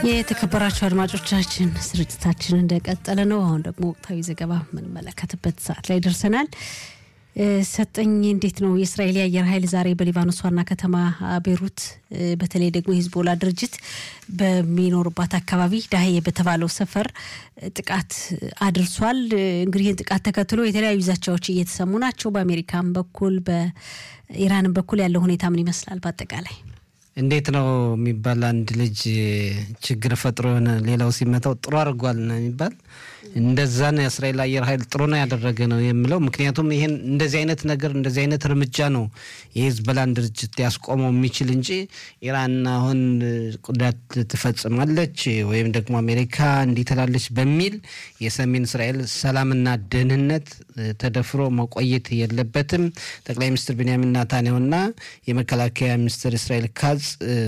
የተከበራችሁ አድማጮቻችን ስርጭታችን እንደቀጠለ ነው። አሁን ደግሞ ወቅታዊ ዘገባ የምንመለከትበት ሰዓት ላይ ደርሰናል። ሰጠኝ እንዴት ነው የእስራኤል የአየር ኃይል ዛሬ በሊባኖስ ዋና ከተማ ቤሩት በተለይ ደግሞ የሂዝቦላ ድርጅት በሚኖሩባት አካባቢ ዳህዬ በተባለው ሰፈር ጥቃት አድርሷል። እንግዲህ ይህን ጥቃት ተከትሎ የተለያዩ ዛቻዎች እየተሰሙ ናቸው። በአሜሪካም በኩል በኢራንም በኩል ያለው ሁኔታ ምን ይመስላል? በአጠቃላይ እንዴት ነው የሚባል አንድ ልጅ ችግር ፈጥሮ የሆነ ሌላው ሲመታው ጥሩ አድርጓል ነው የሚባል እንደዛ ነው። የእስራኤል አየር ኃይል ጥሩ ነው ያደረገ ነው የምለው። ምክንያቱም ይሄን እንደዚህ አይነት ነገር እንደዚህ አይነት እርምጃ ነው የሂዝቦላን ድርጅት ሊያስቆመው የሚችል እንጂ ኢራን አሁን ጉዳት ትፈጽማለች ወይም ደግሞ አሜሪካ እንዲህ ትላለች በሚል የሰሜን እስራኤል ሰላምና ደህንነት ተደፍሮ መቆየት የለበትም። ጠቅላይ ሚኒስትር ቤንያሚን ናታንያሁና የመከላከያ ሚኒስትር እስራኤል ካዝ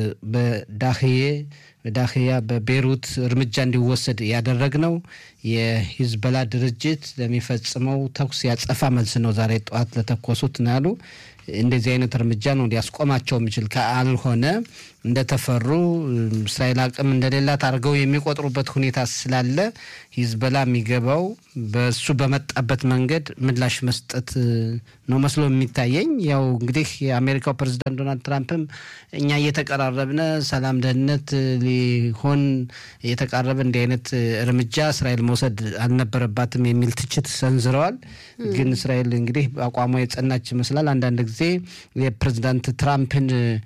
በዳህዬ በዳህያ በቤሩት እርምጃ እንዲወሰድ ያደረግነው የሂዝቦላ ድርጅት ለሚፈጽመው ተኩስ ያጸፋ መልስ ነው። ዛሬ ጠዋት ለተኮሱት ነው ያሉ። እንደዚህ አይነት እርምጃ ነው ሊያስቆማቸው የሚችል ካልሆነ እንደተፈሩ እስራኤል አቅም እንደሌላት አድርገው የሚቆጥሩበት ሁኔታ ስላለ ሂዝቦላ የሚገባው በሱ በመጣበት መንገድ ምላሽ መስጠት ነው መስሎ የሚታየኝ። ያው እንግዲህ የአሜሪካው ፕሬዚዳንት ዶናልድ ትራምፕም እኛ እየተቀራረብነ ሰላም፣ ደህንነት ሊሆን እየተቃረበ እንዲህ አይነት እርምጃ እስራኤል መውሰድ አልነበረባትም የሚል ትችት ሰንዝረዋል። ግን እስራኤል እንግዲህ አቋሟ የጸናች ይመስላል። አንዳንድ ጊዜ የፕሬዚዳንት ትራምፕን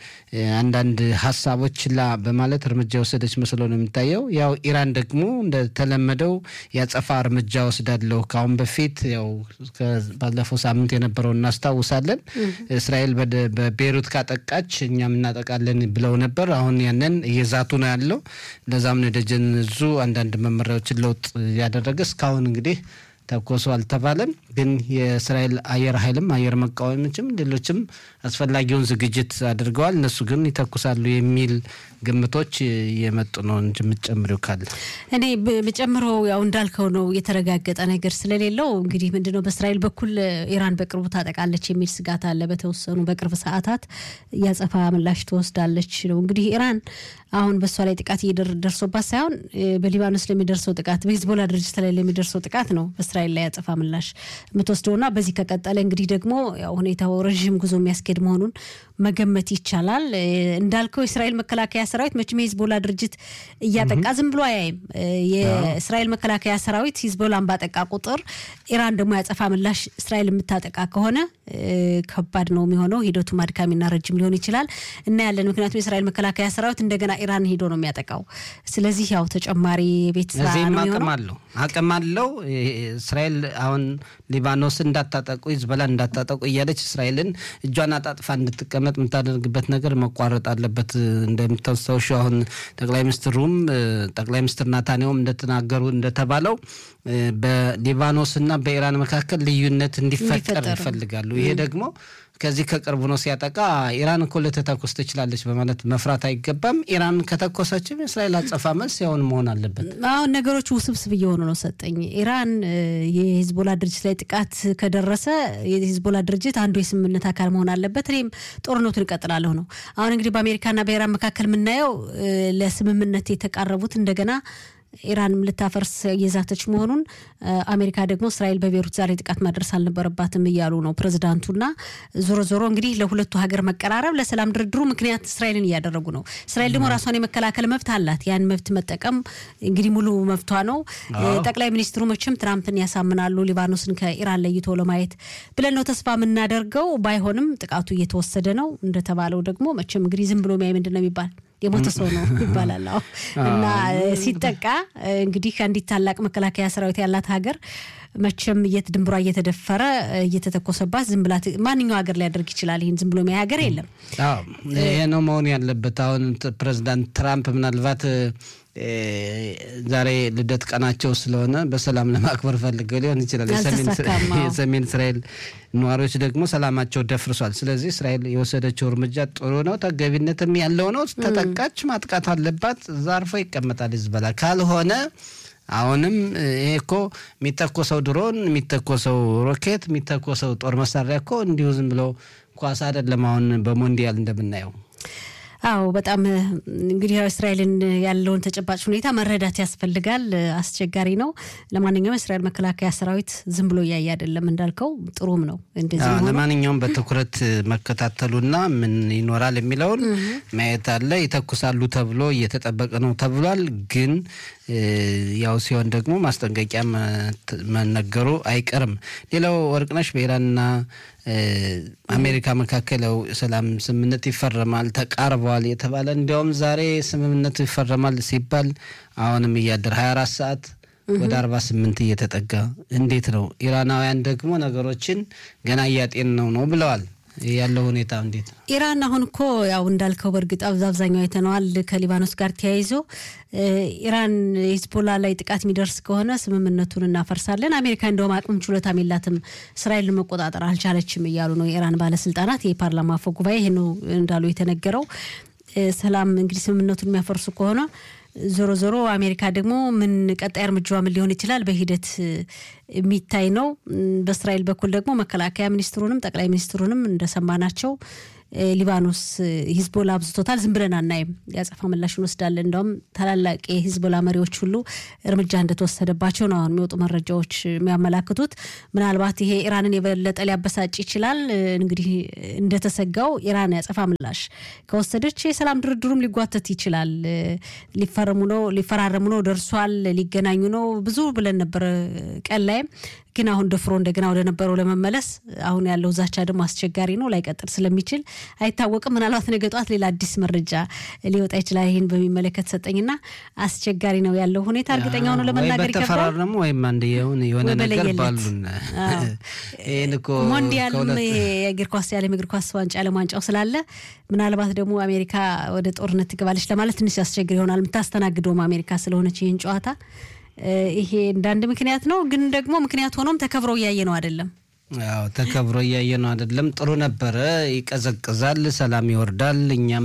አንዳንድ ሀሳቦች ላ በማለት እርምጃ የወሰደች መስሎ ነው የሚታየው። ያው ኢራን ደግሞ እንደተለመደው ያጸፋ እርምጃ ወስዳለሁ ከአሁን በፊት ያው ባለፈው ሳምንት የነበረው እናስታውሳለን። እስራኤል በቤሩት ካጠቃች እኛም እናጠቃለን ብለው ነበር። አሁን ያንን እየዛቱ ነው ያለው። ለዛም ነው የደጀን እዙ አንዳንድ መመሪያዎችን ለውጥ ያደረገ እስካሁን እንግዲህ ተኮሱ አልተባለም። ግን የእስራኤል አየር ኃይልም አየር መቃወሞችም ሌሎችም አስፈላጊውን ዝግጅት አድርገዋል። እነሱ ግን ይተኩሳሉ የሚል ግምቶች የመጡ ነው እንጂ የምትጨምሪው ካለ እኔ ብጨምረው ያው እንዳልከው ነው የተረጋገጠ ነገር ስለሌለው እንግዲህ ምንድነው በእስራኤል በኩል ኢራን በቅርቡ ታጠቃለች የሚል ስጋት አለ። በተወሰኑ በቅርብ ሰዓታት ያጸፋ ምላሽ ትወስዳለች ነው እንግዲህ ኢራን አሁን በእሷ ላይ ጥቃት እየደርሶባት ሳይሆን በሊባኖስ ለሚደርሰው ጥቃት በሂዝቦላ ድርጅት ላይ ለሚደርሰው ጥቃት ነው በእስራኤል ላይ ያጸፋ ምላሽ የምትወስደውና በዚህ ከቀጠለ እንግዲህ ደግሞ ያው ሁኔታው ረዥም ጉዞ የሚያስኬድ መሆኑን መገመት ይቻላል። እንዳልከው የእስራኤል መከላከያ ሰራዊት መቼም የሂዝቦላ ድርጅት እያጠቃ ዝም ብሎ አያይም። የእስራኤል መከላከያ ሰራዊት ሂዝቦላን ባጠቃ ቁጥር ኢራን ደግሞ ያጸፋ ምላሽ እስራኤል የምታጠቃ ከሆነ ከባድ ነው የሚሆነው። ሂደቱም አድካሚና ረጅም ሊሆን ይችላል እና ያለን ምክንያቱም የእስራኤል መከላከያ ሰራዊት እንደገና ኢራን ሄዶ ነው የሚያጠቃው። ስለዚህ ያው ተጨማሪ ቤት ስራ እዚህም ነው አቅም የሚሆነው። አለው አቅም አለው። እስራኤል አሁን ሊባኖስ እንዳታጠቁ ሂዝቦላ እንዳታጠቁ እያለች እስራኤልን እጇን አጣጥፋ እንድትቀመጥ የምታደርግበት ነገር መቋረጥ አለበት። እንደምታስታውሹ አሁን ጠቅላይ ሚኒስትሩም ጠቅላይ ሚኒስትር ናታንያሁም እንደተናገሩ እንደተባለው በሊባኖስና በኢራን መካከል ልዩነት እንዲፈጠር እንዲፈጠር ይፈልጋሉ። ይሄ ደግሞ ከዚህ ከቅርቡ ነው ሲያጠቃ ኢራን እኮ ልትተኩስ ትችላለች በማለት መፍራት አይገባም። ኢራን ከተኮሰችም የእስራኤል አጸፋ መልስ ያውን መሆን አለበት። አሁን ነገሮች ውስብስብ እየሆኑ ነው። ሰጠኝ ኢራን የሂዝቦላ ድርጅት ላይ ጥቃት ከደረሰ የሂዝቦላ ድርጅት አንዱ የስምምነት አካል መሆን አለበት። እኔም ጦርነቱን እቀጥላለሁ ነው። አሁን እንግዲህ በአሜሪካና በኢራን መካከል የምናየው ለስምምነት የተቃረቡት እንደገና ኢራን ልታፈርስ እየዛተች መሆኑን አሜሪካ ደግሞ እስራኤል በቤሩት ዛሬ ጥቃት ማድረስ አልነበረባትም እያሉ ነው ፕሬዚዳንቱና ዞሮ ዞሮ እንግዲህ ለሁለቱ ሀገር መቀራረብ ለሰላም ድርድሩ ምክንያት እስራኤልን እያደረጉ ነው። እስራኤል ደግሞ ራሷን የመከላከል መብት አላት። ያን መብት መጠቀም እንግዲህ ሙሉ መብቷ ነው። ጠቅላይ ሚኒስትሩ መቼም ትራምፕን ያሳምናሉ ሊባኖስን ከኢራን ለይቶ ለማየት ብለን ነው ተስፋ የምናደርገው። ባይሆንም ጥቃቱ እየተወሰደ ነው እንደተባለው ደግሞ መቼም እንግዲህ ዝም ብሎ ሚያይ ምንድን ነው የሚባል የሞተ ሰው ነው ይባላል። አዎ እና ሲጠቃ እንግዲህ አንዲት ታላቅ መከላከያ ሰራዊት ያላት ሀገር መቼም የት ድንብሯ እየተደፈረ እየተተኮሰባት ዝም ብላ ማንኛው ሀገር ሊያደርግ ይችላል። ይህን ዝም ብሎ የሚያይ ሀገር የለም። አዎ ይሄ ነው መሆን ያለበት። አሁን ፕሬዚዳንት ትራምፕ ምናልባት ዛሬ ልደት ቀናቸው ስለሆነ በሰላም ለማክበር ፈልገው ሊሆን ይችላል። አልተሳካም። አዎ። የሰሜን እስራኤል ነዋሪዎች ደግሞ ሰላማቸው ደፍርሷል። ስለዚህ እስራኤል የወሰደችው እርምጃ ጥሩ ነው፣ ተገቢነትም ያለው ነው። ተጠቃች ማጥቃት አለባት። እዛ አርፎ ይቀመጣል ሂዝቦላ ካልሆነ አሁንም ይሄ እኮ የሚተኮሰው ድሮን፣ የሚተኮሰው ሮኬት፣ የሚተኮሰው ጦር መሳሪያ እኮ እንዲሁ ዝም ብሎ ኳስ አይደለም። አሁን በሞንዲያል እንደምናየው አዎ በጣም እንግዲህ እስራኤልን ያለውን ተጨባጭ ሁኔታ መረዳት ያስፈልጋል። አስቸጋሪ ነው። ለማንኛውም የእስራኤል መከላከያ ሰራዊት ዝም ብሎ እያየ አይደለም እንዳልከው፣ ጥሩም ነው እንደዚህ ሆኖ ለማንኛውም በትኩረት መከታተሉና ምን ይኖራል የሚለውን ማየት አለ። ይተኩሳሉ ተብሎ እየተጠበቀ ነው ተብሏል። ግን ያው ሲሆን ደግሞ ማስጠንቀቂያ መነገሩ አይቀርም። ሌላው ወርቅነሽ በኢራንና አሜሪካ መካከል ያው ሰላም ስምምነት ይፈረማል ተቃርበዋል የተባለ እንዲያውም ዛሬ ስምምነቱ ይፈረማል ሲባል አሁንም እያደር 24 ሰዓት ወደ 48 እየተጠጋ እንዴት ነው? ኢራናውያን ደግሞ ነገሮችን ገና እያጤን ነው ነው ብለዋል። ያለው ሁኔታ እንዴት ነው? ኢራን አሁን እኮ ያው እንዳልከው በእርግጥ አብዛኛው አይተነዋል። ከሊባኖስ ጋር ተያይዞ ኢራን ሂዝቦላ ላይ ጥቃት የሚደርስ ከሆነ ስምምነቱን እናፈርሳለን፣ አሜሪካ እንደውም አቅም ችሎታም የላትም እስራኤልን መቆጣጠር አልቻለችም እያሉ ነው የኢራን ባለስልጣናት። የፓርላማ አፈ ጉባኤ ይህ ነው እንዳሉ የተነገረው። ሰላም እንግዲህ ስምምነቱን የሚያፈርሱ ከሆነ ዞሮ ዞሮ አሜሪካ ደግሞ ምን ቀጣይ እርምጃዋ ምን ሊሆን ይችላል በሂደት የሚታይ ነው። በእስራኤል በኩል ደግሞ መከላከያ ሚኒስትሩንም ጠቅላይ ሚኒስትሩንም እንደሰማናቸው ሊባኖስ ሂዝቦላ አብዝቶታል፣ ዝም ብለን አናይም፣ የአጸፋ ምላሽ እንወስዳለን። እንደውም ታላላቅ የሂዝቦላ መሪዎች ሁሉ እርምጃ እንደተወሰደባቸው ነው አሁን የሚወጡ መረጃዎች የሚያመላክቱት። ምናልባት ይሄ ኢራንን የበለጠ ሊያበሳጭ ይችላል። እንግዲህ እንደተሰጋው ኢራን የአጸፋ ምላሽ ከወሰደች የሰላም ድርድሩም ሊጓተት ይችላል። ሊፈረሙ ነው ሊፈራረሙ ነው ደርሷል፣ ሊገናኙ ነው ብዙ ብለን ነበር ቀን ላይም ግን አሁን ደፍሮ እንደገና ወደ ነበረው ለመመለስ አሁን ያለው ዛቻ ደግሞ አስቸጋሪ ነው። ላይቀጥል ስለሚችል አይታወቅም። ምናልባት ነገ ጠዋት ሌላ አዲስ መረጃ ሊወጣ ይችላል። ይህን በሚመለከት ሰጠኝና አስቸጋሪ ነው ያለው ሁኔታ። እርግጠኛ ሆኖ ለመናገር ይከብዳል። በተፈራረሙ ወይም አንድ የሆነ ነገር ባሉን ይህን እኮ ሞንዲያልም የእግር ኳስ የዓለም እግር ኳስ ዋንጫ ዓለም ዋንጫው ስላለ ምናልባት ደግሞ አሜሪካ ወደ ጦርነት ትገባለች ለማለት ትንሽ ያስቸግር ይሆናል። የምታስተናግደውም አሜሪካ ስለሆነች ይህን ጨዋታ ይሄ እንዳንድ ምክንያት ነው። ግን ደግሞ ምክንያት ሆኖም ተከብሮ እያየ ነው አይደለም። ያው ተከብሮ እያየ ነው አይደለም። ጥሩ ነበረ። ይቀዘቅዛል፣ ሰላም ይወርዳል። እኛም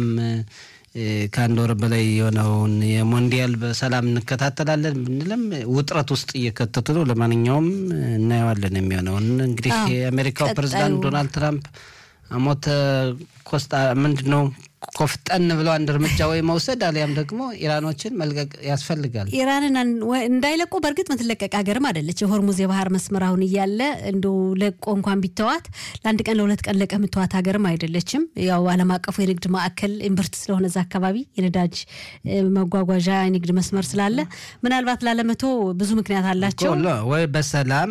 ከአንድ ወር በላይ የሆነውን የሞንዲያል በሰላም እንከታተላለን ብንልም ውጥረት ውስጥ እየከተቱ ነው። ለማንኛውም እናየዋለን የሚሆነውን እንግዲህ የአሜሪካው ፕሬዚዳንት ዶናልድ ትራምፕ አሞተ ኮስታ ምንድን ነው ኮፍጠን ብለው አንድ እርምጃ ወይ መውሰድ አሊያም ደግሞ ኢራኖችን መልቀቅ ያስፈልጋል። ኢራንን እንዳይለቁ በእርግጥ ምትለቀቅ ሀገርም አይደለች። የሆርሙዝ የባህር መስመር አሁን እያለ እንዲ ለቆ እንኳን ቢተዋት ለአንድ ቀን ለሁለት ቀን ለቀ ምትዋት ሀገርም አይደለችም። ያው ዓለም አቀፉ የንግድ ማዕከል ኢምብርት ስለሆነ እዛ አካባቢ የነዳጅ መጓጓዣ የንግድ መስመር ስላለ ምናልባት ላለመቶ ብዙ ምክንያት አላቸው። ወይ በሰላም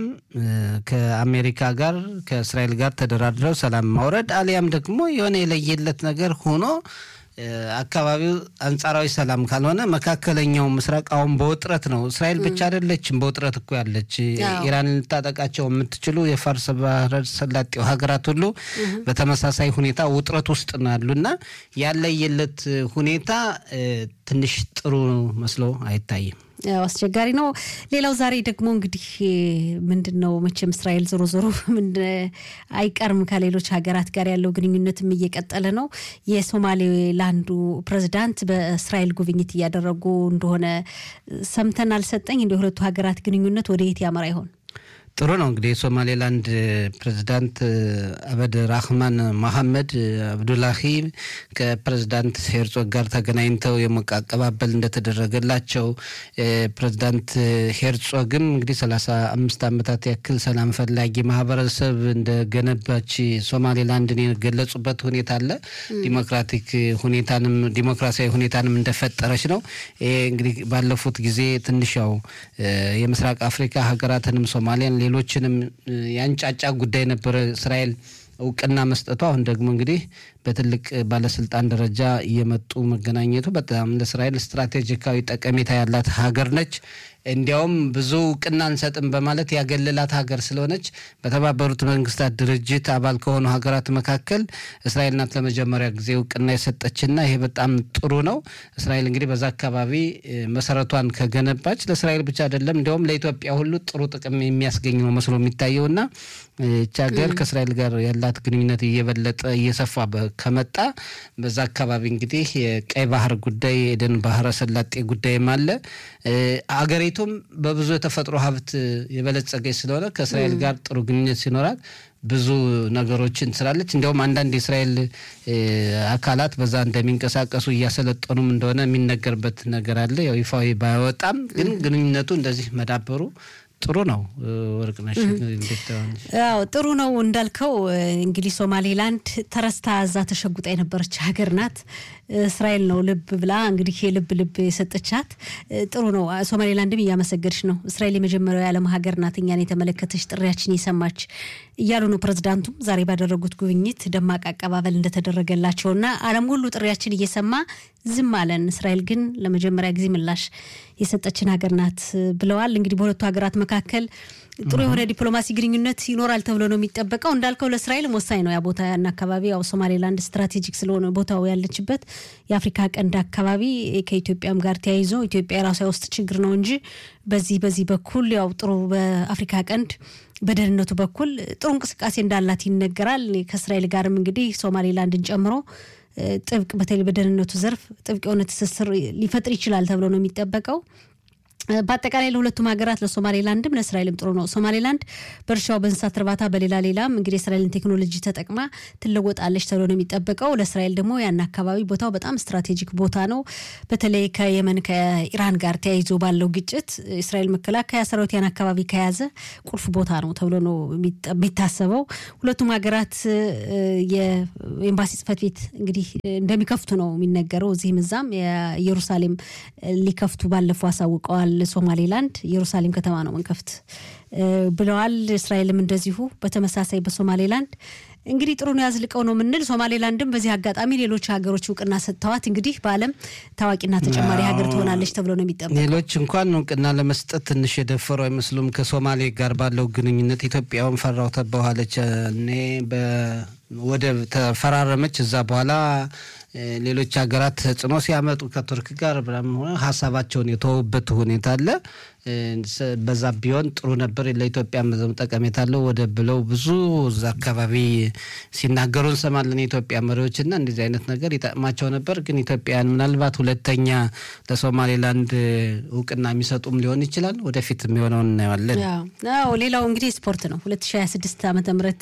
ከአሜሪካ ጋር ከእስራኤል ጋር ተደራድረው ሰላም ማውረድ አሊያም ደግሞ የሆነ የለየለት ነገር ሆኖ አካባቢው አንጻራዊ ሰላም ካልሆነ መካከለኛው ምስራቅ አሁን በውጥረት ነው። እስራኤል ብቻ አይደለችም በውጥረት እኮ ያለች። ኢራን ልታጠቃቸው የምትችሉ የፋርስ ባህረ ሰላጤው ሀገራት ሁሉ በተመሳሳይ ሁኔታ ውጥረት ውስጥ ነው ያሉና ያለየለት ሁኔታ ትንሽ ጥሩ መስሎ አይታይም። ያው አስቸጋሪ ነው። ሌላው ዛሬ ደግሞ እንግዲህ ምንድን ነው መቼም እስራኤል ዞሮ ዞሮ አይቀርም ከሌሎች ሀገራት ጋር ያለው ግንኙነትም እየቀጠለ ነው። የሶማሌላንዱ ፕሬዚዳንት በእስራኤል ጉብኝት እያደረጉ እንደሆነ ሰምተን አልሰጠኝ እንደ የሁለቱ ሀገራት ግንኙነት ወደ የት ያመራ ይሆን? ጥሩ ነው እንግዲህ የሶማሌላንድ ፕሬዚዳንት አበድ ራህማን መሐመድ አብዱላሂ ከፕሬዚዳንት ሄርጾግ ጋር ተገናኝተው የሞቀ አቀባበል እንደተደረገላቸው ፕሬዚዳንት ሄርጾግም እንግዲህ ሰላሳ አምስት ዓመታት ያክል ሰላም ፈላጊ ማህበረሰብ እንደገነባች ሶማሌላንድን የገለጹበት ሁኔታ አለ። ዲሞክራቲክ ሁኔታንም ዲሞክራሲያዊ ሁኔታንም እንደፈጠረች ነው። ይሄ እንግዲህ ባለፉት ጊዜ ትንሽ ያው የምስራቅ አፍሪካ ሀገራትንም ሶማሊያን ሌሎችንም ያንጫጫ ጉዳይ ነበረ እስራኤል እውቅና መስጠቱ። አሁን ደግሞ እንግዲህ በትልቅ ባለስልጣን ደረጃ እየመጡ መገናኘቱ በጣም ለእስራኤል ስትራቴጂካዊ ጠቀሜታ ያላት ሀገር ነች። እንዲያውም ብዙ እውቅና አንሰጥም በማለት ያገለላት ሀገር ስለሆነች በተባበሩት መንግስታት ድርጅት አባል ከሆኑ ሀገራት መካከል እስራኤል ናት ለመጀመሪያ ጊዜ እውቅና የሰጠችና ይሄ በጣም ጥሩ ነው። እስራኤል እንግዲህ በዛ አካባቢ መሰረቷን ከገነባች ለእስራኤል ብቻ አይደለም እንዲያውም ለኢትዮጵያ ሁሉ ጥሩ ጥቅም የሚያስገኝ ነው መስሎ የሚታየውና ይቺ ሀገር ከእስራኤል ጋር ያላት ግንኙነት እየበለጠ እየሰፋ ከመጣ በዛ አካባቢ እንግዲህ የቀይ ባህር ጉዳይ የኤደን ባህረ ሰላጤ ጉዳይም አለ። አገሪቱም በብዙ የተፈጥሮ ሀብት የበለጸገች ስለሆነ ከእስራኤል ጋር ጥሩ ግንኙነት ሲኖራት ብዙ ነገሮችን ስላለች እንዲያውም አንዳንድ የእስራኤል አካላት በዛ እንደሚንቀሳቀሱ እያሰለጠኑም እንደሆነ የሚነገርበት ነገር አለ። ያው ይፋዊ ባይወጣም ግን ግንኙነቱ እንደዚህ መዳበሩ ጥሩ ነው። ወርቅነሽ ያው ጥሩ ነው እንዳልከው እንግዲህ ሶማሌላንድ ተረስታ እዛ ተሸጉጣ የነበረች ሀገር ናት። እስራኤል ነው ልብ ብላ እንግዲህ የልብ ልብ የሰጠቻት ጥሩ ነው። ሶማሌላንድም እያመሰገድሽ ነው። እስራኤል የመጀመሪያው የዓለም ሀገር ናት እኛን የተመለከተች ጥሪያችን የሰማች እያሉ ነው። ፕሬዝዳንቱም ዛሬ ባደረጉት ጉብኝት ደማቅ አቀባበል እንደተደረገላቸውና ዓለም ሁሉ ጥሪያችን እየሰማ ዝም አለን፣ እስራኤል ግን ለመጀመሪያ ጊዜ ምላሽ የሰጠችን ሀገር ናት ብለዋል። እንግዲህ በሁለቱ ሀገራት መካከል ጥሩ የሆነ ዲፕሎማሲ ግንኙነት ይኖራል ተብሎ ነው የሚጠበቀው። እንዳልከው ለእስራኤልም ወሳኝ ነው ያ ቦታ ያን አካባቢ ያው ሶማሌላንድ ስትራቴጂክ ስለሆነ ቦታው ያለችበት የአፍሪካ ቀንድ አካባቢ ከኢትዮጵያም ጋር ተያይዞ ኢትዮጵያ የራሷ ውስጥ ችግር ነው እንጂ በዚህ በዚህ በኩል ያው ጥሩ በአፍሪካ ቀንድ በደህንነቱ በኩል ጥሩ እንቅስቃሴ እንዳላት ይነገራል። ከእስራኤል ጋርም እንግዲህ ሶማሌላንድን ጨምሮ ጥብቅ በተለይ በደህንነቱ ዘርፍ ጥብቅ የሆነ ትስስር ሊፈጥር ይችላል ተብሎ ነው የሚጠበቀው። በአጠቃላይ ለሁለቱም ሀገራት ለሶማሌላንድም ለእስራኤልም ጥሩ ነው። ሶማሌላንድ በእርሻው በእንስሳት እርባታ፣ በሌላ ሌላም እንግዲህ የእስራኤልን ቴክኖሎጂ ተጠቅማ ትለወጣለች ተብሎ ነው የሚጠበቀው። ለእስራኤል ደግሞ ያን አካባቢ ቦታው በጣም ስትራቴጂክ ቦታ ነው። በተለይ ከየመን ከኢራን ጋር ተያይዞ ባለው ግጭት እስራኤል መከላከያ ሰራዊት ያን አካባቢ ከያዘ ቁልፍ ቦታ ነው ተብሎ ነው የሚታሰበው። ሁለቱም ሀገራት የኤምባሲ ጽሕፈት ቤት እንግዲህ እንደሚከፍቱ ነው የሚነገረው። እዚህም እዛም የኢየሩሳሌም ሊከፍቱ ባለፈው አሳውቀዋል። ሶማሌላንድ ኢየሩሳሌም ከተማ ነው መንከፍት ብለዋል። እስራኤልም እንደዚሁ በተመሳሳይ በሶማሌላንድ እንግዲህ ጥሩ ነው ያዝልቀው ነው የምንል። ሶማሌላንድም በዚህ አጋጣሚ ሌሎች ሀገሮች እውቅና ሰጥተዋት እንግዲህ በዓለም ታዋቂና ተጨማሪ ሀገር ትሆናለች ተብሎ ነው የሚጠበቀው። ሌሎች እንኳን እውቅና ለመስጠት ትንሽ የደፈሩ አይመስሉም። ከሶማሌ ጋር ባለው ግንኙነት ኢትዮጵያውን ፈራው ተባኋለች እኔ ወደብ ተፈራረመች። እዛ በኋላ ሌሎች ሀገራት ተጽዕኖ ሲያመጡ ከቱርክ ጋር ሆነ ሀሳባቸውን የተወበት ሁኔታ አለ። በዛ ቢሆን ጥሩ ነበር። ለኢትዮጵያ መዘም ጠቀሜታ አለው ወደብ ብለው ብዙ እዛ አካባቢ ሲናገሩ እንሰማለን የኢትዮጵያ መሪዎች እና እንደዚህ አይነት ነገር ይጠቅማቸው ነበር። ግን ኢትዮጵያውያን ምናልባት ሁለተኛ ለሶማሌላንድ እውቅና የሚሰጡም ሊሆን ይችላል። ወደፊት የሚሆነውን እናየዋለን። ሌላው እንግዲህ ስፖርት ነው 2026 ዓመተ ምህረት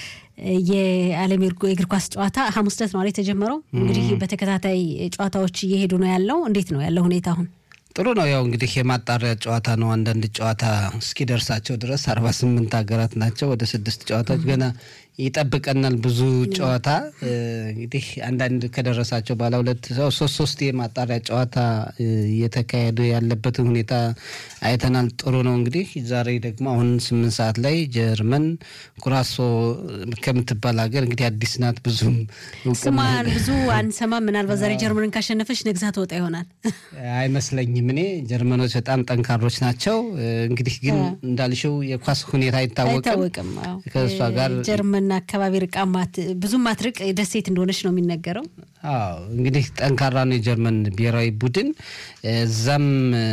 የዓለም የእግር ኳስ ጨዋታ ሐሙስ ዕለት ነው የተጀመረው። እንግዲህ በተከታታይ ጨዋታዎች እየሄዱ ነው ያለው። እንዴት ነው ያለው ሁኔታ አሁን? ጥሩ ነው። ያው እንግዲህ የማጣሪያ ጨዋታ ነው። አንዳንድ ጨዋታ እስኪደርሳቸው ድረስ አርባ ስምንት ሀገራት ናቸው። ወደ ስድስት ጨዋታዎች ገና ይጠብቀናል ብዙ ጨዋታ እንግዲህ አንዳንድ ከደረሳቸው ባለ ሁለት ሶስት ሶስት የማጣሪያ ጨዋታ እየተካሄዱ ያለበትን ሁኔታ አይተናል። ጥሩ ነው። እንግዲህ ዛሬ ደግሞ አሁን ስምንት ሰዓት ላይ ጀርመን ኩራሶ ከምትባል ሀገር እንግዲህ አዲስ ናት። ብዙም ስሟን ብዙ አንሰማም። ምናልባት ዛሬ ጀርመንን ካሸነፈች ነግዛ ትወጣ ይሆናል አይመስለኝም። እኔ ጀርመኖች በጣም ጠንካሮች ናቸው። እንግዲህ ግን እንዳልሽው የኳስ ሁኔታ አይታወቅም ከእሷ ጋር ጀርመን አካባቢ ርቃ ብዙም ማትርቅ ደሴት እንደሆነች ነው የሚነገረው። አዎ እንግዲህ ጠንካራ ነው የጀርመን ብሔራዊ ቡድን። እዛም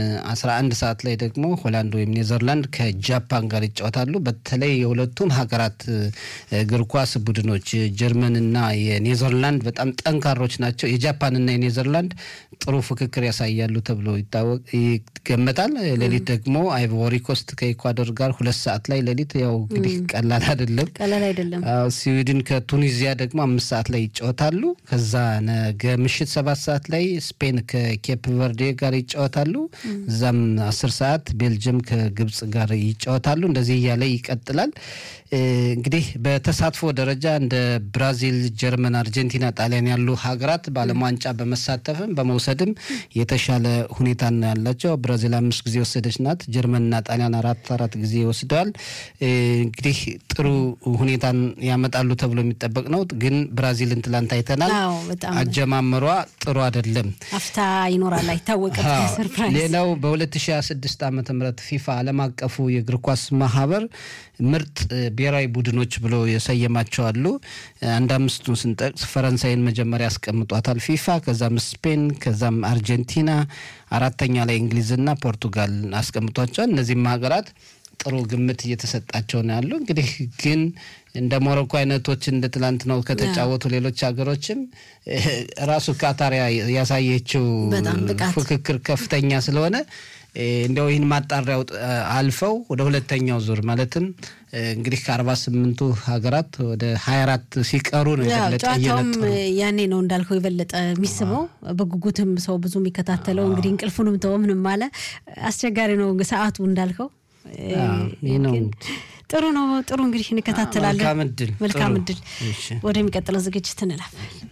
11 ሰዓት ላይ ደግሞ ሆላንድ ወይም ኔዘርላንድ ከጃፓን ጋር ይጫወታሉ። በተለይ የሁለቱም ሀገራት እግር ኳስ ቡድኖች ጀርመንና የኔዘርላንድ በጣም ጠንካሮች ናቸው። የጃፓንና የኔዘርላንድ ጥሩ ፍክክር ያሳያሉ ተብሎ ይገመታል። ሌሊት ደግሞ አይቮሪ ኮስት ከኢኳዶር ጋር ሁለት ሰዓት ላይ ሌሊት ያው እንግዲህ ቀላል አይደለም ቀላል አይደለም። ስዊድን ከቱኒዚያ ደግሞ አምስት ሰዓት ላይ ይጫወታሉ። ከዛ ነገ ምሽት ሰባት ሰዓት ላይ ስፔን ከኬፕ ቨርዴ ጋር ይጫወታሉ። እዛም አስር ሰዓት ቤልጅየም ከግብጽ ጋር ይጫወታሉ። እንደዚህ እያለ ይቀጥላል። እንግዲህ በተሳትፎ ደረጃ እንደ ብራዚል፣ ጀርመን፣ አርጀንቲና፣ ጣሊያን ያሉ ሀገራት በዓለም ዋንጫ በመሳተፍም በመውሰድም የተሻለ ሁኔታ ነው ያላቸው። ብራዚል አምስት ጊዜ ወሰደች ናት። ጀርመንና ጣሊያን አራት አራት ጊዜ ወስደዋል። እንግዲህ ጥሩ ሁኔታን ያመጣሉ ተብሎ የሚጠበቅ ነው። ግን ብራዚልን ትላንት አይተናል። አጀማመሯ ጥሩ አይደለም። አፍታ ይኖራል አይታወቅም። ሌላው በ2026 ዓ ም ፊፋ ዓለም አቀፉ የእግር ኳስ ማህበር ምርጥ ብሔራዊ ቡድኖች ብሎ የሰየማቸው አሉ። አንድ አምስቱን ስንጠቅስ ፈረንሳይን መጀመሪያ ያስቀምጧታል ፊፋ፣ ከዛም ስፔን፣ ከዛም አርጀንቲና፣ አራተኛ ላይ እንግሊዝና ፖርቱጋል አስቀምጧቸዋል። እነዚህም ሀገራት ጥሩ ግምት እየተሰጣቸው ነው ያሉ። እንግዲህ ግን እንደ ሞሮኮ አይነቶች እንደ ትላንት ነው ከተጫወቱ ሌሎች ሀገሮችም ራሱ ካታር ያሳየችው ፉክክር ከፍተኛ ስለሆነ እንዲያው ይህን ማጣሪያው አልፈው ወደ ሁለተኛው ዙር ማለትም እንግዲህ ከአርባ ስምንቱ ሀገራት ወደ ሀያ አራት ሲቀሩ ነው የበለጠ ጨዋታውም ያኔ ነው እንዳልከው የበለጠ የሚስበው በጉጉትም ሰው ብዙ የሚከታተለው እንግዲህ እንቅልፉንም ተወ ምንም አለ አስቸጋሪ ነው ሰዓቱ እንዳልከው ጥሩ ነው ጥሩ እንግዲህ እንከታተላለን መልካም እድል መልካም እድል ወደሚቀጥለው ዝግጅት እንላለን